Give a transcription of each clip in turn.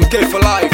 SK for life.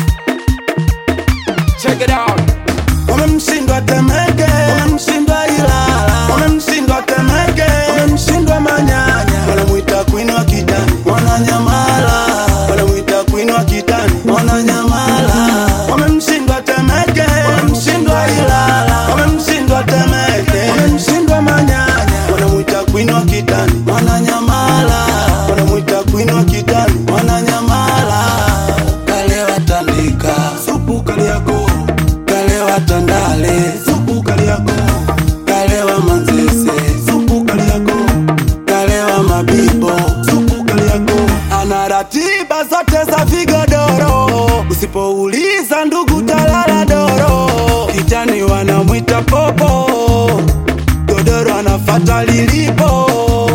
Check it out. wamemshindwa Temeke, wamemshindwa Ilala, wamemshindwa Temeke, wamemshindwa Manyanya, wanamwita Queen wa kitani, Mwananyamala, wanamwita Queen wa kitani, Mwananyamala, wamemshindwa Temeke, wamemshindwa Ilala, wamemshindwa Temeke, wamemshindwa Manyanya, wanamwita Queen wa kitani, Mwananyamala, wanamwita Queen wa kitani, Mwananyamala, kale watandika supu Kariakoo kalewa tandale supu kaliako kalewa manzese supu kaliako kalewa mabibo supu kaliako ana ratiba zote za vigodoro usipouliza ndugu talala doro kijani wanamwita popo godoro anafata lilipo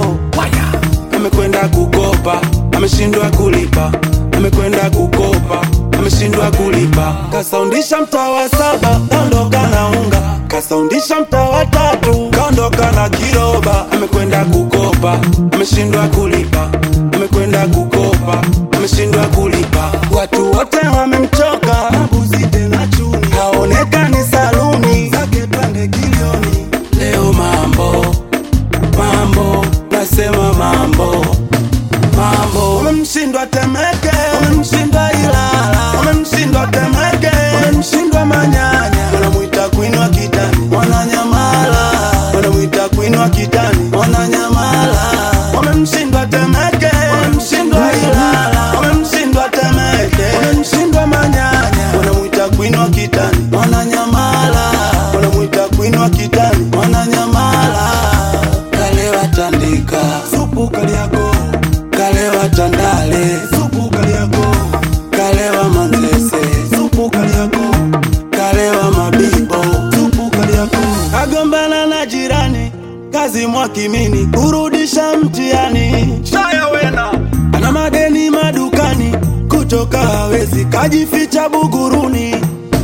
amekwenda kukopa ameshindwa kulipa amekwenda kukopa ameshindwa kulipa kasaundisha mtaa wa saba kaondoka na unga kasaundisha mtaa wa tatu kaondoka na kiroba amekwenda kukopa ameshindwa kulipa amekwenda kukopa ameshindwa kulipa watu wote wamemchoka mabuzi tena chuni haonekani saluni zake pande kilioni leo mambo mambo nasema mambo mambo wamemshindwa Temeke, wamemshindwa Ilala, wamemshindwa Temeke, wamemshindwa Manyanya, wanamwita Queen wa kitani, Mwananyamala, wanamwita Queen wa kitani, Mwananyamala, wamemshindwa Temeke, wamemshindwa Ilala, wamemshindwa Temeke, wamemshindwa Manyanya, wanamwita Queen wa kitani, Mwananyamala, wanamwita Queen wa kitani, Mwananyamala, kalewa tandika supu Kariakoo kalewa tandale supu Kariakoo kalewa manzese supu Kariakoo kalewa mabibo supu Kariakoo agombana na jirani kazi mwakimini kurudisha mtihani Shaya wena. ana madeni madukani kutoka hawezi kajificha buguruni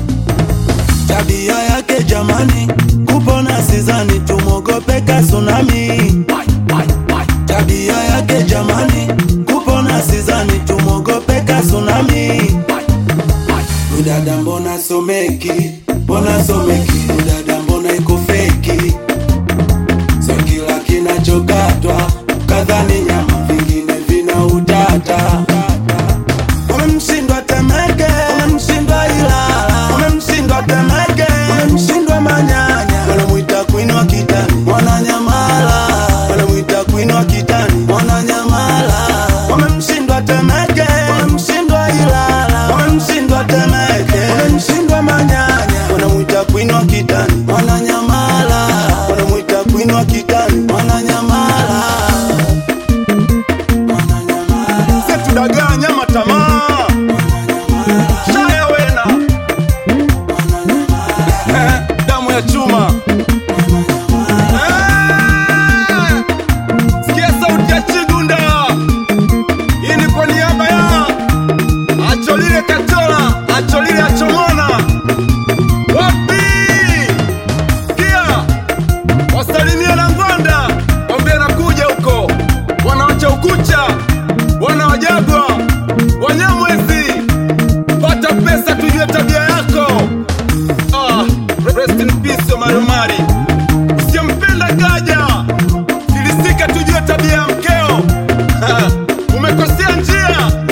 tabia yake jamani kupona sizani tumwogope kasunami tabia yake jamani kupona sizani tumwogope kasunami udada mbona someki mbona someki udada mbona iko feki sio kila kinachokatwa kadhani nyama vingine vina utata wamemshindwa Temeke, wamemshindwa Ilala, wamemshindwa Temeke, wamemshindwa Manyanya, wanamwita Queen wa kitani, Mwananyamala, wanamwita Queen wa kitani, Mwananyamala, wamemshindwa Temeke, wamemshindwa Ilala, wamemshindwa Temeke, wamemshindwa Manyanya, wanamwita Queen wa kitani, Mwananyamala, wanamwita Queen wa kitani, Mwananyamala, Mwananyamala. Setu dagaa nyama tamaa. Shaya wena. Eh, damu ya chuma. Eh, Sikia sauti ya Chigunda. Hii ni kwa niaba ya Acholile Katola, Acholile Achomona. Wapi? Sikia. Wasalimie na Ngwanda. Wambie nakuja huko. Wanawacha ukucha. Wanawajagwa. Wanyamwezi. Pata pesa tujue tabia yako. Ah, rest in peace Omar Omari. Usimpenda kaja. Filisika tujue tabia ya mkeo. Ha, Umekosea njia.